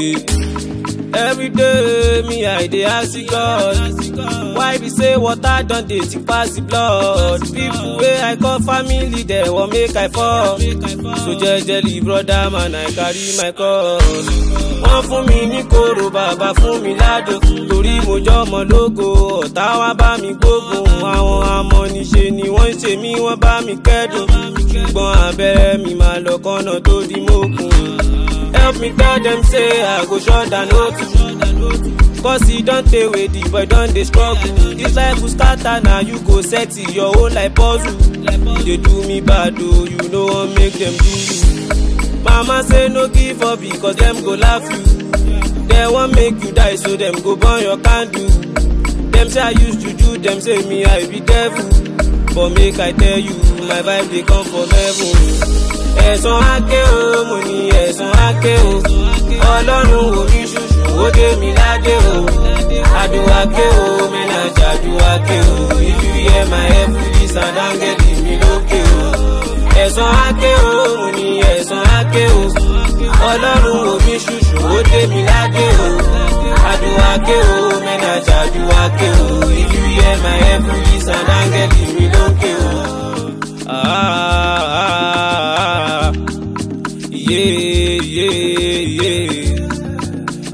Every day me I dey ask God why be say water don dey thick pass the blood people wey I call family dem wan make I fall so jejely brother man I carry my cross wọ́n fún mi ní kóró bàbá fún mi ládò torí mo jọmọ lógo ọ̀tá wá bá mi gbógun àwọn amọ̀niṣe ni wọ́n ń ṣe mí wọ́n bá mi kẹ́dùn ṣùgbọ́n abẹ́rẹ́ mi máa lọ kọ́nà tó di mókun. help me tell dem say I go shut down no too. Cause e don tey wey the boy don dey struggle. This life go scatter na you go set it your own like puzzle. You dey do me bad o, you no wan make dem do you. Mama say no give up because dem go laugh you. Dem wan make you die so dem go burn your candle. Dem say I use juju, dem say me I be devil. But make I tell you, my vibe dey come from heaven. Ẹ̀sán áké o, mo ní ẹ̀sán áké o. Ọlọ́run ò ní ṣùṣù, ó dé mi ládé o. Àdùwáké o, mẹ́nà jàdùwáké o. If you hear my heavenly sound, áńgẹ́lì mi lókè o. Ẹ̀sán áké o, mo ní ẹ̀sán áké o. Ọlọ́run ò ní ṣùṣù, ó dé mi ládé o. Àdùwáké o, mẹ́nà jàdùwáké o. If you hear my heavenly sound, áńgẹ́lì mi lókè o. Ah, ah, ah, yeah, yeah, yeah.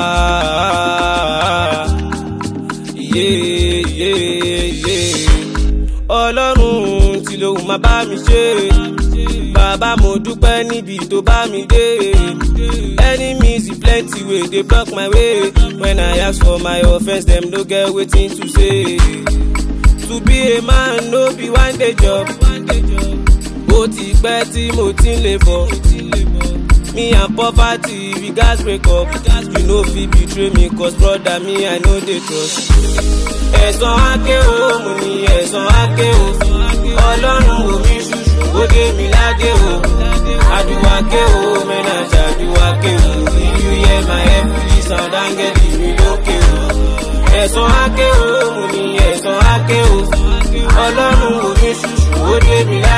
Ah, yeah, yeah, yeah. Ọlọ́run tí lòun máa bá mi ṣe. Bàbá mo dúpẹ́ níbi tó bá mi dé. Enemies e plenty wey dey block my way. When I ask for my offence, dem no get wetin to say. To be a man no be one day job. Ó ti pẹ́ tí mo ti ń lè bọ̀. Me and poverty we gats break up. You no fit betray me cause brother me I no dey trust. Ẹ̀sán áké o, mo ní ẹ̀sán áké o. Ọlọ́run ò mi ṣùṣù, ó dé mi ládé o. Àdùwáké o, mẹ́nà jàdùwáké o. If you hear my heavenly sound, áńgẹ́lì mi lókè o. Ẹ̀sán áké o, mo ní ẹ̀sán áké o. Ọlọ́run ò mi ṣùṣù, ó dé mi ládé o.